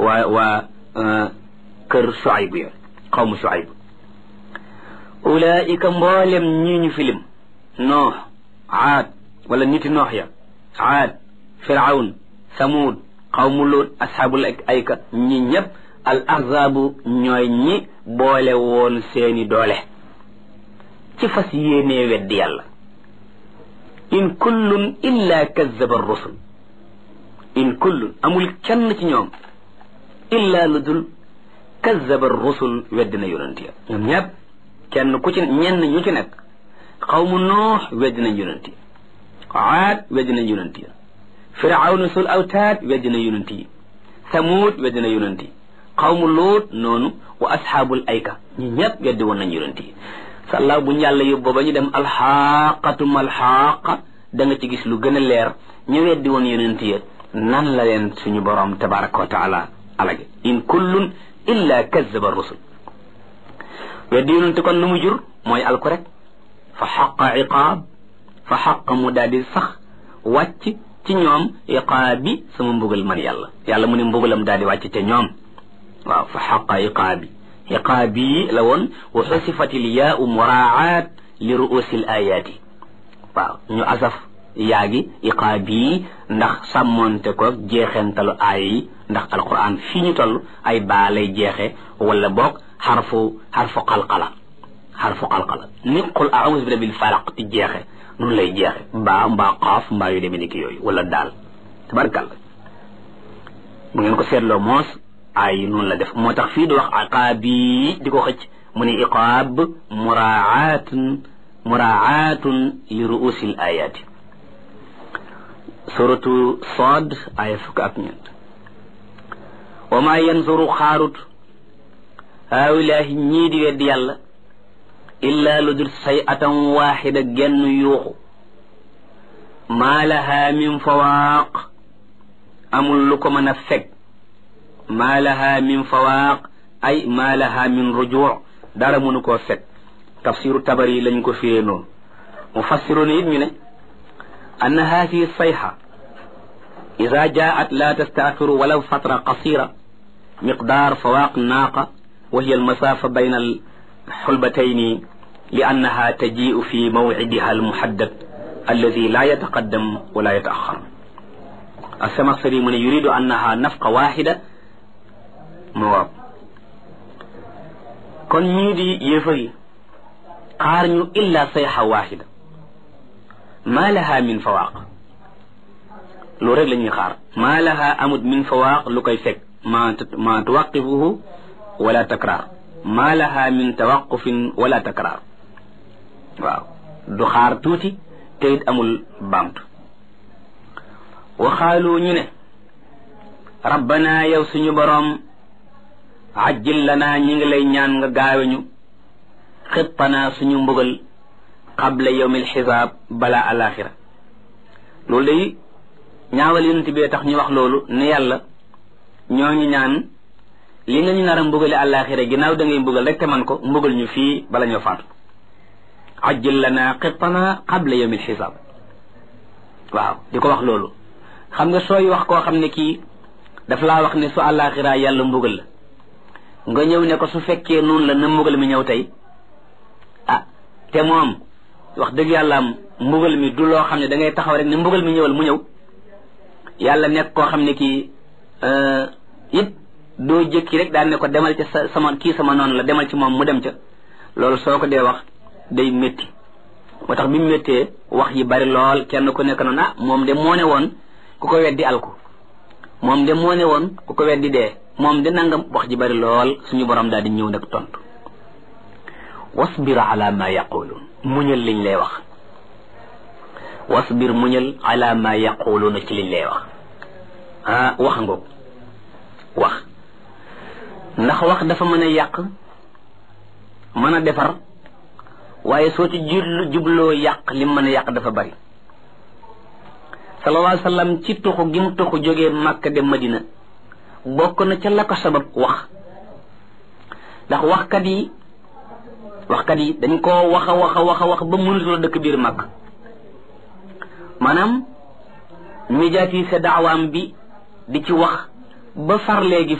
waa waa kër Shuayb ya xawmu Shuayb ulaika mboolem ñii ñu filim noox aad wala niti noox ya aad firawn samuud xawmu luut asxaabul ayka ñi ñëpp al ahzaabu ñooy ñi boole woon seeni doole ci fas yéenee weddi yàlla in kullun illa kazzaba rusul in kullun amul kenn ci ñoom illa lu dul kazzaba rusul weddi na yonent ya ñoom ñëpp kenn ku ci ñenn ñu ci nekk xawmu noox weddi nañ yonent yi aad weddi nañ yonent yi firawna sul awtaad weddi na yonent yi samuud weddi na yonent yi xawmu luut noonu wa asxaabul ayka ñi ñëpp weddi woon nañ yonent yi sàllaaw bu ñu yàlla yóbboo ba ñu dem alxaqatum alxaqa da nga ci gis lu gën a leer ñu weddi woon yonent yi nan la leen suñu borom tabaraka wa taala alage in kullun illa kazzaba rusul weddi yonent kon lu mu jur mooy alku rek fa xaqa iqaab fa xaqa mu daal di sax wàcc ci ñoom iqaabi sama mbugal man yàlla yàlla mu ne mbugalam daal di wàcc te ñoom waaw fa xaqa iqaabi iqaabi la woon wa xusifat il yaau muraaat li ruusi l ayaati waaw ñu asaf yaa gi iqaabi ndax sàmmoonte ko jeexentalu aaya yi ndax alquran fii ñu toll ay baa lay jeexe wala boog xarfu xarfu qalqala xarfu qalqala ni qul a'uuzu bi rabbil falaq di jeexe noonu lay jeexe mbaa mbaa xaaf mbaa yu demee ni ki yooyu wala daal tabarkàlla bu ngeen ko seetloo moos ay noonu la def moo tax fii di wax aqaabi di ko xëcc mu ne iqaab muraatun muraatun li ruusil ayaati suratu Saad aya fukk ak ñeent wa maa yanzuru xaarut haawilaahi ñii di weddi yàlla illaa lu dul say atan waaxida genn yuuxu maa lahaa min fawaaq amul lu ko mën a fekk maa lahaa min fawaaq ay maa lahaa min rujuuc dara mënu koo fekk tafsiru tabari lañ ko firee noonu mufassiroon it ñu ne anna haadihi sayxa ida jaat la tastaaxiru walaw fatra qasira miqdaar fawaaq naaqa wa hiya almasaafa bayna alxulbatayni li annaha tajiu fi mawcidiha almuhaddad alladi la yataqaddam wala yataaxar asamaxsari mu ne yuridu annaha nafqa waxida mawaab kon ñii di yéefar yi xaar ñu illa sayxa waxida maa laha min fawaaq loolu rek la ñuy xaar maa laha amut min fawaaq lu koy fekk ma ma tuwaqifuhu wala takraar maa laha min tawaqufin wala takraar waaw du xaar tuuti te it amul baamtu waxaalu ñu ne rabbana yow suñu boroom ajjil lanaa ñi ngi lay ñaan nga gaaweñu xittanaa suñu mbugal qabla yawmil xisaab balaa alaxira loolu day ñaawal yonent bee tax ñu wax loolu ne yàlla ñoo ñu ñaan li nga ñu nar a mbugale alaxira ginnaaw da ngay mbugal rek te man ko mbugal ñu fii bala ñoo faatu ajjil lanaa xittanaa qabla yawmil xisaab waaw di ko wax loolu xam nga sooy wax koo xam ne kii daf laa wax ne su alaxira yàlla mbugal la nga ñëw ne ko su fekkee noonu la na mbugal mi ñëw tey ah te moom wax dëgg yàlla am mbugal mi du loo xam ne da ngay taxaw rek ne mbugal mi ñëwal mu ñëw yàlla nekk koo xam ne kii it doo jëkki rek daan ne ko demal ca sa sama kii sama noonu la demal ci moom mu dem ca loolu soo ko dee wax day métti moo tax bi mu méttee wax yi bari lool kenn ku nekk noonu ah moom de moo ne woon ku ko weddi alku moom de moo ne woon ku ko weddi dee moom de nangam wax ji bari lool suñu borom daal di ñëw nag tontu wasbir ala ma yaquluun muñal liñ lay wax wasbir muñal ala ma yaquluuna ci liñ lay wax ah wax ngoog wax ndax wax dafa mën a yàq mën a defar waaye soo ci jublu jubloo yàq lim mën a yàq dafa bari sallallahu alayhi wa sallam ci tuxu gi mu tuxu jógee Makka dem Madina bokk na ca la ko sabab wax ndax waxkat yi waxkat yi dañ koo wax a wax a wax a wax ba mënutoo dëkk biir Makka maanaam médiatiser daawaam bi di ci wax ba far léegi